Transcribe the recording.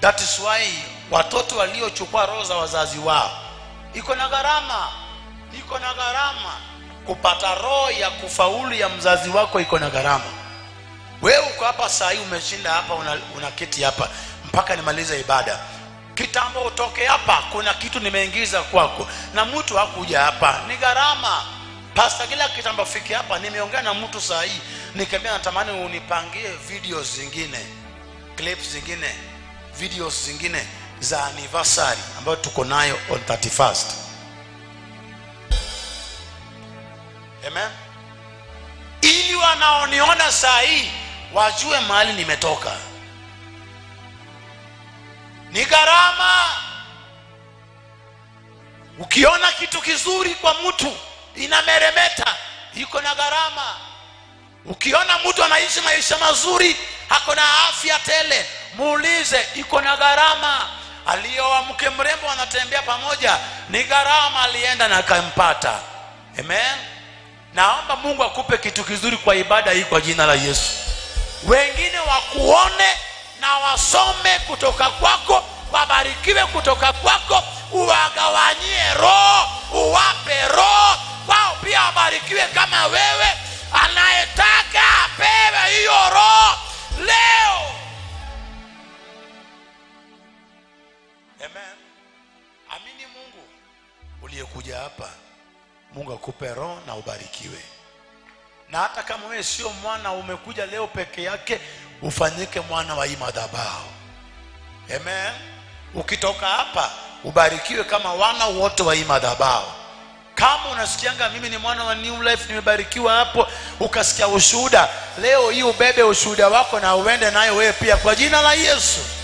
that is why watoto waliochukua roho za wazazi wao iko na gharama iko na gharama kupata roho ya kufaulu ya mzazi wako iko na gharama wewe uko hapa saa hii umeshinda hapa una, una kiti hapa mpaka nimalize ibada kitambo utoke hapa kuna kitu nimeingiza kwako na mtu hakuja hapa ni gharama pasta kila kitambo fiki hapa nimeongea na mtu saa hii nikamwambia natamani unipangie videos zingine clips zingine videos zingine za anniversary ambayo tuko nayo on 31st amen ili wanaoniona saa hii wajue mahali nimetoka ni gharama ukiona kitu kizuri kwa mtu inameremeta iko na gharama ukiona mtu anaishi maisha mazuri ako na afya tele muulize iko na gharama aliyoa mke mrembo anatembea pamoja ni gharama alienda na akampata amen naomba mungu akupe kitu kizuri kwa ibada hii kwa jina la yesu wengine wakuone na wasome kutoka kwako wabarikiwe kutoka kwako uwagawanyie roho uwape roho wao pia wabarikiwe kama wewe anayetaka apewe hiyo roho leo amen amini mungu uliyekuja hapa mungu akupe roho na ubarikiwe na hata kama wewe sio mwana umekuja leo peke yake ufanyike mwana wa hii madhabahu amen ukitoka hapa ubarikiwe kama wana wote wa hii madhabahu kama unasikianga mimi ni mwana wa new life nimebarikiwa hapo ukasikia ushuhuda leo hii ubebe ushuhuda wako na uende nayo wewe pia kwa jina la yesu